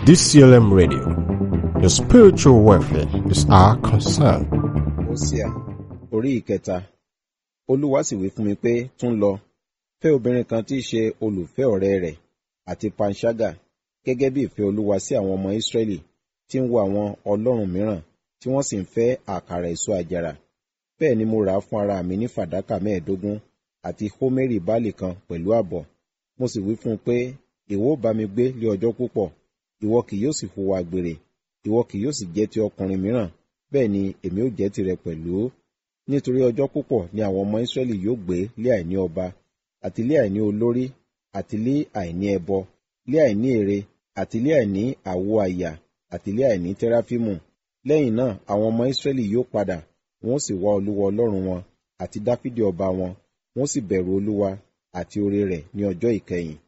DCLM Radio. Your spiritual welfare is our concern. Hosea orí ìkẹta Olúwa sì wí fún mi pé tún lọ fẹ́ obìnrin kan tí í ṣe olùfẹ́ ọ̀rẹ́ rẹ̀ àti panṣágà gẹ́gẹ́ bí ìfẹ́ Olúwa sí àwọn ọmọ Ísírẹ́lì tí ń wo àwọn ọlọ́run mìíràn tí wọ́n sì ń fẹ́ àkàrà èso àjàrà bẹ́ẹ̀ ni mo rà á fún ara mi ní fàdákà mẹ́ẹ̀ẹ́dógún àti hómérì báàlì kan pẹ̀lú ààbọ̀ mo sì wí fún un pé ìwọ ó bá mi gbé lé ọjọ́ púpọ̀ ìwọ kì yóò sì hùwà àgbèrè ìwọ kì yóò sì jẹ́ ti ọkùnrin mìíràn bẹ́ẹ̀ ni èmi ó jẹ́ tirẹ̀ pẹ̀lú nítorí ọjọ́ púpọ̀ ni àwọn ọmọ Ísírẹ́lì yóò gbé lé àìní ọba àti lé àìní olórí àti lé àìní ẹbọ lé àìní ère àti lé àìní àwo àyà àti lé àìní tẹráfímù lẹ́yìn náà àwọn ọmọ Ísírẹ́lì yóò padà wọn ó sì wá Olúwa Ọlọ́run wọn àti Dáfídì ọba wọn wọn ó sì bẹ̀rù Olúwa àti oore rẹ̀ ní ọjọ́ ìkẹyìn.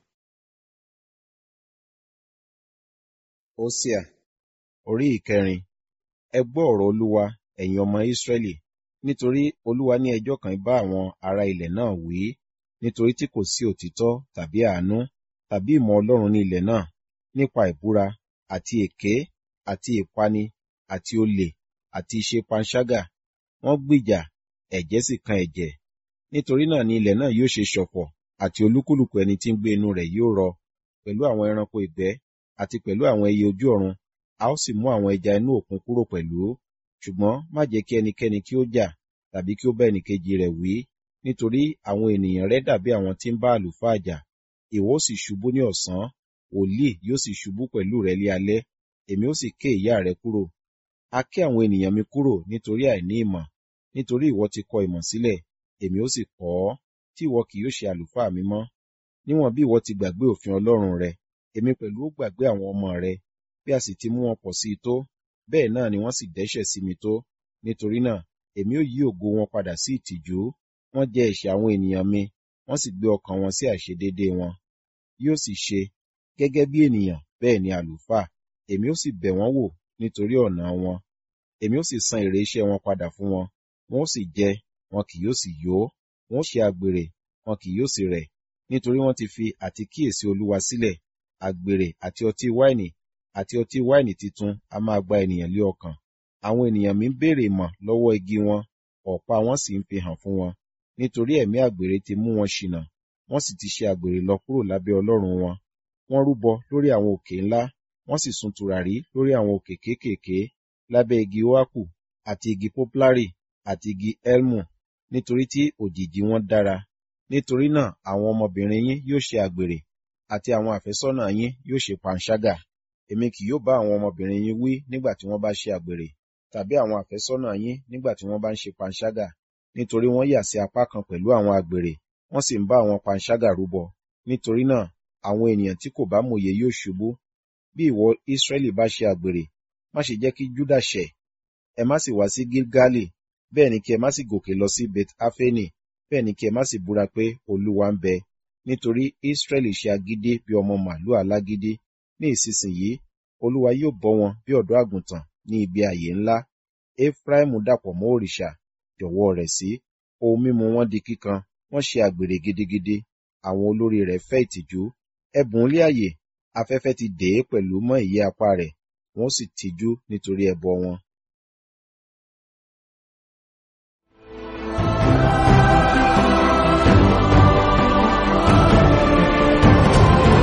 Hosea orí ìkẹrin ẹ gbọ́ ọ̀rọ̀ Olúwa ẹ̀yin ọmọ Ísírẹ́lì nítorí Olúwa ní ẹjọ́ kan bá àwọn ará ilẹ̀ náà wí nítorí tí kò sí òtítọ́ tàbí àánú tàbí ìmọ̀ Ọlọ́run ní ilẹ̀ náà nípa ìbúra àti èké àti ìpani àti olè àti ìṣe panṣágà wọ́n gbìjà ẹ̀jẹ̀ sì kan ẹ̀jẹ̀ nítorí náà ni ilẹ̀ náà yóò ṣe ṣọ̀fọ̀ àti olúkúlùkù ẹni tí ń gbé inú rẹ̀ yóò rọ pẹ̀lú àwọn ẹranko ìgbẹ́ àti pẹ̀lú àwọn ẹyẹ ojú ọ̀run a ó sì mú àwọn ẹja inú òkun kúrò pẹ̀lú ṣùgbọ́n má jẹ́ kí ẹnikẹ́ni kí ó jà tàbí kí ó bá ẹnìkejì rẹ̀ wí nítorí àwọn ènìyàn rẹ̀ dàbí àwọn tí ń bá àlùfáà jà ìwọ ó sì ṣubú ní ọ̀sán wòlíì yóò sì ṣubú pẹ̀lú rẹ̀ lé alẹ́ èmi ó sì ké ìyá rẹ̀ kúrò a ké àwọn ènìyàn mi kúrò nítorí àìní ìmọ̀ nítorí ìwọ ti kọ ìmọ̀ sílẹ̀ èmi ó sì kọ́ ọ tí ìwọ kì yóò ṣe àlùfáà mi mọ́ níwọ̀n bí ìwọ ti gbàgbé òfin Ọlọ́run rẹ èmi pẹ̀lú ó gbàgbé àwọn ọmọ rẹ bí a sì ti mú wọn pọ̀ sí i tó bẹ́ẹ̀ náà ni wọ́n sì dẹ́ṣẹ̀ sí mi tó nítorí náà èmi ó yí ògo wọn padà sí ìtìjú wọ́n jẹ ẹ̀ṣẹ̀ àwọn ènìyàn mi wọ́n sì gbé ọkàn wọn sí àìṣedéédé wọn yóò sì ṣe gẹ́gẹ́ bí ènìyàn bẹ́ẹ̀ ni àlùfáà èmi ó sì bẹ̀ wọ́n wò nítorí ọ̀nà wọn èmi ó sì san èrè iṣẹ́ wọn padà fún wọn wọn ó sì jẹ wọn kì yóò sì yó wọn ó ṣe àgbèrè wọn kì yóò sì rẹ̀ nítorí wọ́n ti fi àti kíyèsí Olúwa sílẹ̀ àgbèrè àti ọtí wáìnì àti ọtí wáìnì titun a máa gba ènìyàn lé ọkàn àwọn ènìyàn mi ń béèrè ìmọ̀ lọ́wọ́ igi wọn ọ̀pá wọn sì ń fi hàn fún wọn nítorí ẹ̀mí àgbèrè ti mú wọn ṣìnà wọ́n sì ti ṣe àgbèrè lọ kúrò lábẹ́ Ọlọ́run wọn wọ́n rúbọ lórí àwọn òkè ńlá wọ́n sì sun tùràrí lórí àwọn òkè kéékèèké lábẹ́ igi oaku àti igi poplari àti igi elmu nítorí tí òjìji wọn dára nítorí náà àwọn ọmọbìnrin yín yóò ṣe àgbèrè àti àwọn àfẹ́sọ́nà yín yóò ṣe panṣágà èmi kì yóò bá àwọn ọmọbìnrin yín wí nígbà tí wọ́n bá ṣe àgbèrè tàbí àwọn àfẹ́sọ́nà yín nígbà tí wọ́n bá ń ṣe panṣágà nítorí wọ́n yà sí apá kan pẹ̀lú àwọn àgbèrè wọ́n sì ń bá àwọn panṣágà rúbọ nítorí náà àwọn ènìyàn tí kò bá mòye yóò ṣubú bí ìwọ Ísírẹ́lì bá ṣe àgbèrè má ṣe jẹ́ kí Júdà ṣẹ̀ ẹ má sì wá sí Gilgali bẹ́ẹ̀ ni kí ẹ má sì gòkè lọ sí Bet Afeni bẹ́ẹ̀ ni kí ẹ má sì búra pé Olúwa ń bẹ nítorí Ísírẹ́lì ṣe agídí bí ọmọ màlúù alágídí ní ìsinsìnyí Olúwa yóò bọ́ wọn bí ọ̀dọ́ àgùntàn ní ibi ààyè ńlá Efraimu dàpọ̀ mọ́ òrìṣà jọ̀wọ́ rẹ̀ sí ohun mímu wọn di kíkan wọ́n ṣe àgbèrè gidigidi àwọn olórí rẹ̀ fẹ́ ìtìjú ẹ̀bùn lé àyè afẹ́fẹ́ ti dè é pẹ̀lú mọ́ ìyẹ́ apá rẹ̀ wọ́n sì tìjú nítorí ẹbọ wọn.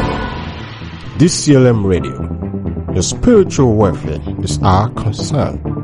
DCLM Radio. Your spiritual welfare is our concern.